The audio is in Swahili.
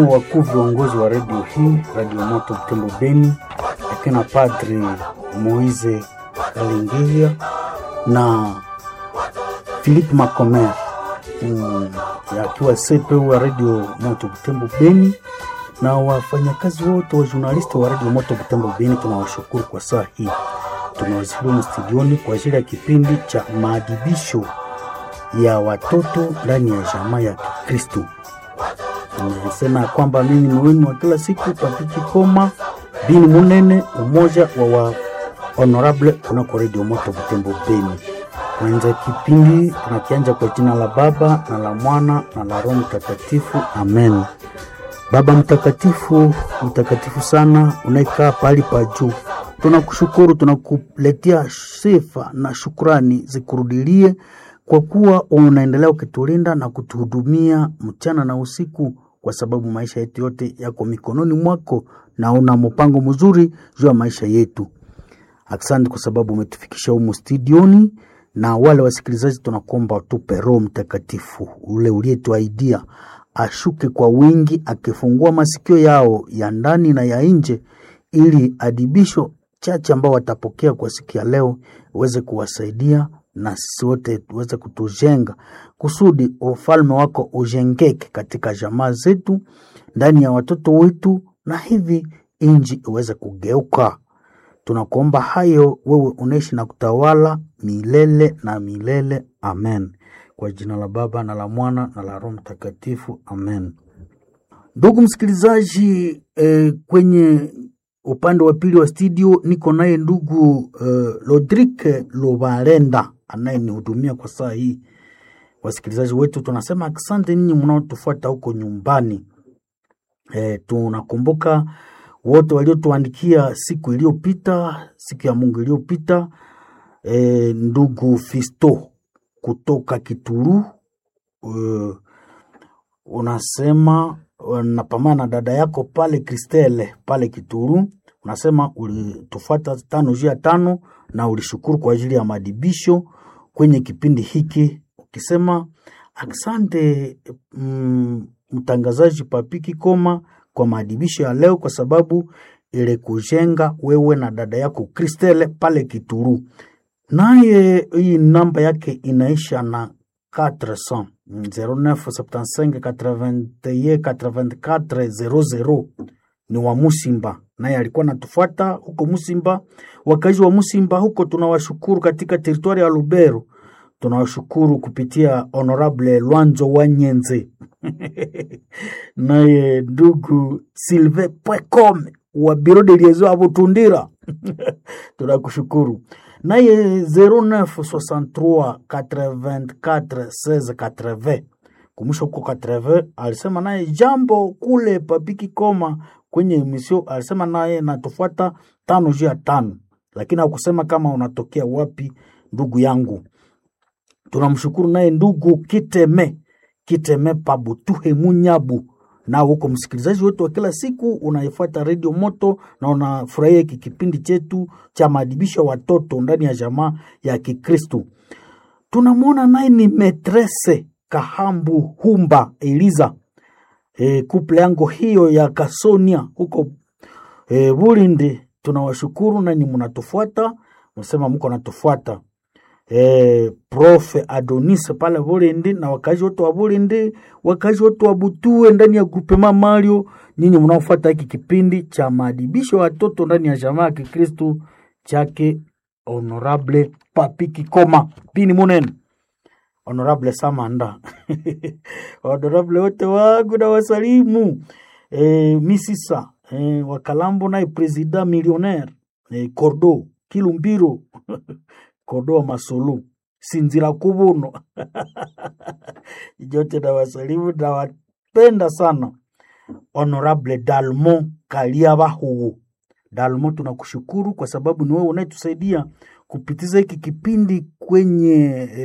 Wakuu viongozi wa redio hii, Radio Moto Butembo Beni, akina Padri Moise Kalingia na Philippe Macomer mm, akiwa CPU wa Radio Moto Butembo Beni na wafanyakazi wote wa journalisti wa Radio Moto Butembo Beni, tunawashukuru kwa saa hii. Tunawasilimu studioni kwa ajili ya kipindi cha maadibisho ya watoto ndani ya jamaa ya Kikristo. Nimesema kwamba mimi ni wenu wa kila siku Papiki Koma Bini Munene, umoja wa wa honorable kunako Radio Moto Butembo Beni. Kwanza kipindi tunakianja kwa jina la Baba na la Mwana na la Roho Mtakatifu, amen. Baba mtakatifu, mtakatifu sana, unaikaa pahali pa juu, tunakushukuru, tunakuletea sifa na shukrani zikurudilie kwa kuwa unaendelea ukitulinda na kutuhudumia mchana na usiku, kwa sababu maisha yetu yote yako mikononi mwako na una mpango mzuri juu ya maisha yetu. Asante kwa sababu umetufikisha humu studioni, na wale wasikilizaji tunakuomba utupe Roho Mtakatifu ule uliyetuahidia ashuke kwa wingi, akifungua masikio yao ya ndani na ya nje, ili adibisho chache ambao watapokea kwa siku ya leo uweze kuwasaidia na sisi wote tuweze kutujenga kusudi ufalme wako ujengeke katika jamaa zetu, ndani ya watoto wetu, na hivi inji iweze kugeuka. Tunakuomba hayo, wewe unaishi na kutawala milele na milele. Amen. Kwa jina la Baba na la Mwana na la Roho Mtakatifu. Amen. Ndugu msikilizaji, eh, kwenye upande wa pili wa studio niko naye ndugu uh, Lodrike Lobarenda anayenihudumia kwa saa hii. Wasikilizaji wetu tunasema asante ninyi mnaotufuata huko nyumbani. E, tunakumbuka wote waliotuandikia siku iliyopita, siku ya Mungu iliyopita. E, ndugu Fisto kutoka Kituru uh, unasema napambana na dada yako pale Kristele pale Kituru, unasema ulitufuata tano juu ya tano na ulishukuru kwa ajili ya madibisho kwenye kipindi hiki, ukisema asante mm, mtangazaji Papiki Koma kwa maadibisho ya leo, kwa sababu ile kujenga wewe na dada yako Kristele pale Kituru. Naye hii namba yake inaisha na 400 0975818400 ni wa Musimba, naye alikuwa natufuata huko Musimba. Wakazi wa Musimba huko tunawashukuru, katika teritwari ya Lubero tunawashukuru kupitia Honorable Lwanzo wa Nyenze naye ndugu Silve Pwekome wa biro de liaison ya Butundira tunakushukuru naye 0963 84 16 80 kumusha huko 80 alisema naye jambo kule Papiki Koma kwenye emisio, alisema naye natufuata tano juu ya tano, lakini hakusema kama unatokea wapi. Ndugu yangu tunamshukuru naye ndugu Kiteme Kiteme Pabutuhe Munyabu na huko msikilizaji wetu wa kila siku unaifuata redio Moto na unafurahia hiki kipindi chetu cha maadibisho ya watoto ndani ya jamaa ya Kikristu. Tunamwona naye ni metrese Kahambu Humba Eliza, e, kuple yango hiyo ya Kasonia huko e, Bulindi. Tunawashukuru nani mnatufuata, msema mko natufuata Eh, Profe Adonis pale Bulindi na wakazi wote wa Bulindi, wakazi wote wa Butue ndani ya grupema Mario, nyinyi mnaofuata hiki kipindi cha maadibisho ya watoto ndani ya jamaa ya Kikristu chake Honorable Papiki Koma Bini Munene, Honorable Samanda Honorable wote wangu na wasalimu eh, Misisa eh, Wakalambo naye President millionaire eh, Cordo Kilumbiro Kodoa Masulu Sinzira Kubuno jote na wasalimu na wapenda sana. Honorable Dalmo Kalia Bahugu Dalmo, tunakushukuru kwa sababu ni wewe unayetusaidia kupitiza hiki kipindi kwenye